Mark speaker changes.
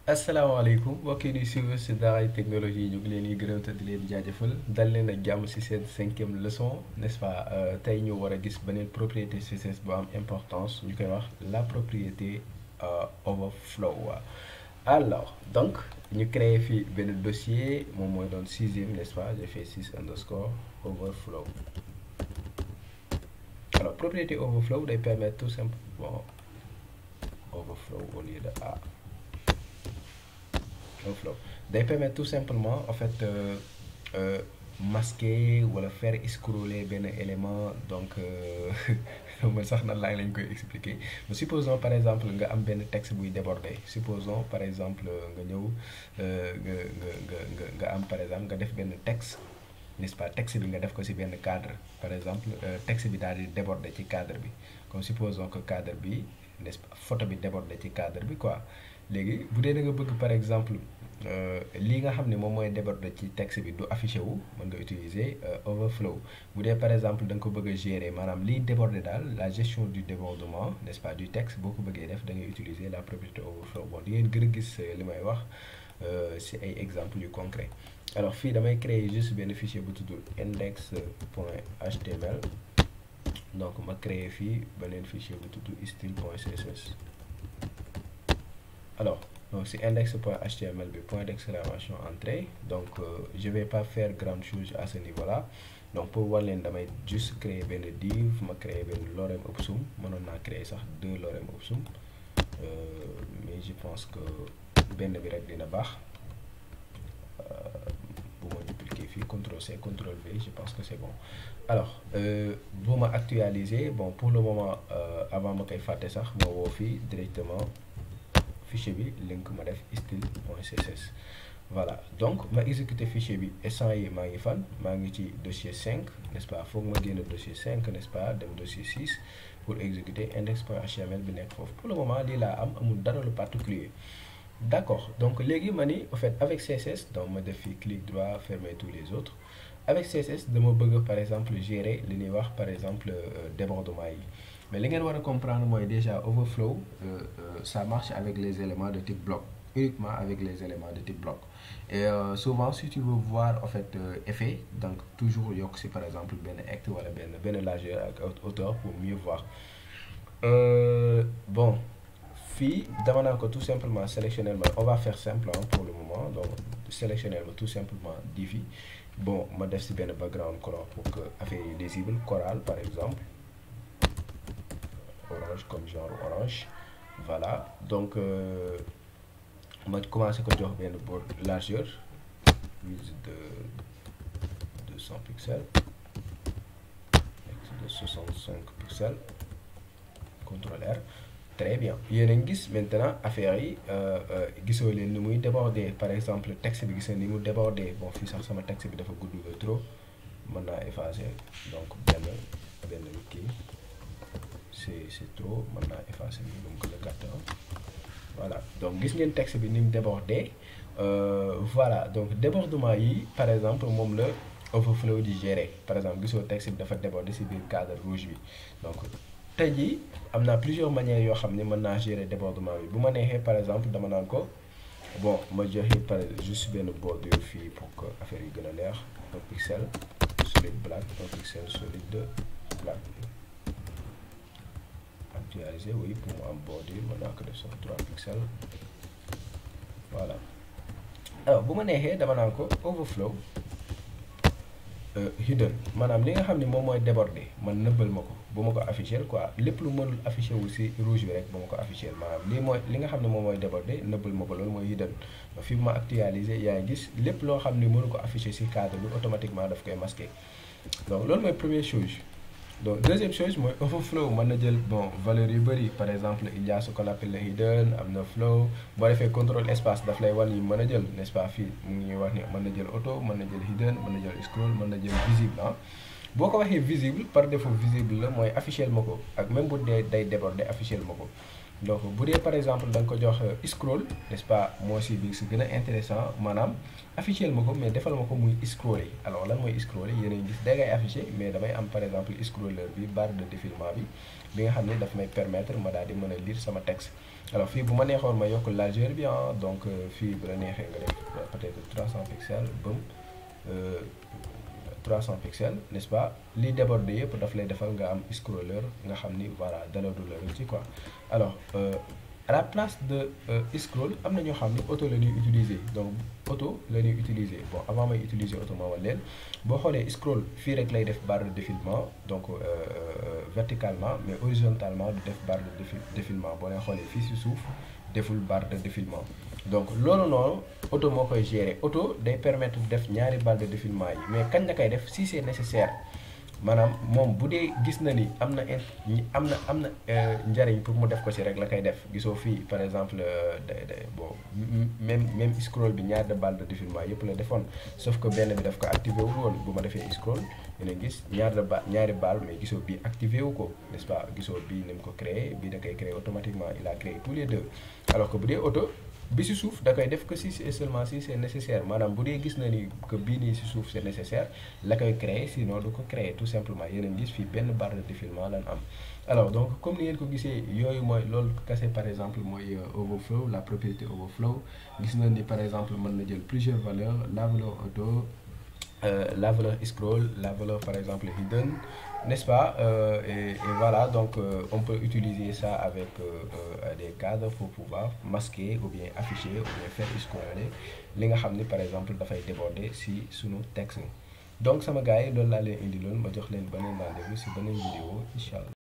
Speaker 1: asalaamaaleykum mbokk yi di suivre si Daaray Technologie ñu ngi leen di gërëm te di leen jaajëfal dal leen ak jàmm si seen cinquième leçon n'est-ce pas tey ñu war a gis beneen propriété CSS bu am importance ñu koy wax la propriété overflow alors donc ñu créé fii benn dossier moom mooy doon sixième n'est-ce pas j'ai fait six underscore overflow alors propriété overflow day permettre tout simplement overflow au lieu de A overflow day permettre tout simplement en fait euh, euh, masquer wala faire scroller benn élément donc man sax nan laa lañ koy expliquer mais supposons par exemple nga am benn texte buy déborder supposons par exemple nga ñëw nga nga nga nga nga am par exemple nga def benn texte n'est-ce pas texte bi nga def ko ci benn cadre par exemple texte bi daal di déborder ci cadre bi comme supposons que cadre bi n'est-ce pas photo bi déborder ci cadre bi quoi léegi bu dee da nga bëgg par exemple lii nga xam ne moom mooy déborder ci texte bi du affiché wu mën nga utiliser overflow bu dee par exemple da nga ko bëgg a gérer maanaam liy déborder daal la gestion du débordement n'est-ce pas du texte boo ko bëggee def da ngay utiliser la propriété overflow bon di ngeen gën a gis li may wax ci ay exemples yu concret alors fii damay créer juste benn fichier bu tudd index point html donc ma créer fii beneen fichier bu tudd style point css alors donc si index.html bi point d'exclamation entrée donc euh, je vais pas faire grande chose à ce niveau là donc pour war leen damay juste créer benn div ma créer benn lorem ipsum mënoon naa créer sax deux lorem ipsum euh, mais je pense que benn bi rek dina baax bu ma dupliquer fii CTRL C CTRL V je pense que c'est bon alors bu ma actualiser bon pour le moment avant ma koy fàtte sax ma woo fii directement fichier bi link ma def style.css voilà donc ma exécuter fichier bi instant yi maa ngi fan maa ngi ci dossier 5 n'est-ce pas foog ma génn dossier 5 n'est-ce pas dem dossier 6 pour exécuter index.html bi nekk foofu pour le moment lii laa am amul dara lu particulier d'accord donc léegi ma ni en fait avec CSS donc ma def fi clic droit fermer tous les autres avec CSS dama bëgg par exemple gérer li ñuy wax par exemple débordement yi mais li ngeen war a comprendre mooy déjà overflow euh, euh, ça marche avec les éléments de type bloc uniquement avec les éléments de type bloc et euh, souvent si tu veux voir en fait effet donc toujours yokk si par exemple benn hect wala benn benn largeur ak hauteur pour mieux voir bon fii dama naa ko tout simplement sélectionner ma on va faire simple hein, pour le moment donc sélectionner ma tout simplement divi bon ma def si benn background color pour que affaire yi lisible choral par exemple orange comme genre orange voilà donc ma commencé ko jox benn bord largeur width de 200 pixels de 65 pixels CTRL R très bien yéen a ngi gis maintenant affaire yi gisoo leen ni muy déborder par exemple texte bi gis ni mu déborder bon fii sax sama texte bi dafa gudd trop mën naa effacer donc benn benn kii c'est c'est trop mën naa effacer bi ba mu gën a gàtt voilà donc gis ngeen texte bi ni mu débordé voilà donc débordement yi par exemple moom la overflow di gérer par exemple gisoo texte bi dafa débordé ci biir cadre rouge bi donc tey jii am naa plusieurs manières yoo xam ne mën naa gérer débordement bi bu ma neexee par exemple dama naan ko bon ma joxe par juste benn bordure fii pour que affaire yi gën a leer un pixel solid black un pixel solide black actualiser oui pour mu am bordure mën naa ko def sax 3 pixels voilà alors bu ma neexee dama naan ko overflow hidden maanaam li nga xam ne moom mooy déborder man nëbbal ma ko bu ma ko afficher quoi lépp lu mënul afficher wu ci rouge bi rek bu ma ko afficher maanaam lii mooy li nga xam ne moom mooy déborder nëbbal ma ko loolu mooy hidden fi ma actualiser yaa ngi gis lépp loo xam ne mënu ko afficher ci cadre bi automatiquement daf koy masquer donc loolu mooy première chose donc deuxième chose mooy overflow mën na jël bon valeur yu bëri par exemple il y a ce qu'on appelle le hidden am na flow boo defee contrôle espace daf lay wan yi mën a jël n'est-ce pas fii mu ngi ñuy wax ni mën na jël auto mën na jël hidden mën na jël scroll mën na jël visible ah boo ko waxee visible par défaut visible la mooy afficher ma ko ak même bu dee day déborder afficher ma ko donc bu dee par exemple da nga ko jox scroll n'est-ce pas moo si bi si gën a intéressant maanaam affiché ma ko mais defal ma ko muy scroller alors lan mooy scroller yéen a ngi gis da ngay affiché mais damay am par exemple scroller bi barre de défilement bi bi nga xam ne daf may permettre ma daal di mën a lire sama texte alors fii bu ma neexoon ma yokk largeur bi ah donc fii bu la neexee nga def peut-être 300 pixels bëm 300 pixels n'est-ce pas li déborde yëpp daf lay defal nga am scroller nga xam ni voilà dala du la ci quoi alors à la place de scroll am na ñoo xam ni auto la ñuy utiliser donc auto la ñuy utiliser bon avant may utiliser auto ma wala leen boo xoolee scroll fii rek lay def barre de défilement donc verticalement mais horizontalement du def barre de défilement boo leen xoolee fii si suuf deful barre de défilement donc loolu noonu auto moo koy gérer auto day permettre def ñaari barre de défilement yi mais kañ la koy def si c'est nécessaire maanaam moom bu dee gis na ni am na am na am na njariñ pour mu def ko ci rek la koy def gisoo fii par exemple day day bon même même scroll bi ñaari barre de défilement yëpp la defoon sauf que benn bi daf ko activé wu woon bu ma defee scroll dina gis ñaari ba ñaari barre mais gisoo bii activé wu ko n'est-ce pas gisoo bii ni mu ko créé bii da koy créé automatiquement il a créé tous les deux alors que bu dee auto bi ci suuf da koy def que si et seulement si c'est nécessaire maanaam bu dee gis na ni que bii nii ci suuf c'est nécessaire la koy créer sinon du ko créer tout simplement yéen a gis fii benn barre de défilement lan am alors donc comme ni ngeen ko gisee yooyu mooy loolu kese par exemple mooy overflow la propriété overflow gis na ni par exemple mën na jël plusieurs valeurs la valeur auto la valeur scroll la valeur par exemple hidden n'est-ce pas euh, et, et voilà donc euh, on peut utiliser ça avec euh, des cadres pour pouvoir masquer ou bien afficher ou bien faire scroller li nga xam ni par exemple dafay déborder si sunu texte donc sama gars yi loolu laa leen indi loon ma jox leen beneen rendez-vous si beneen vidéo incha allah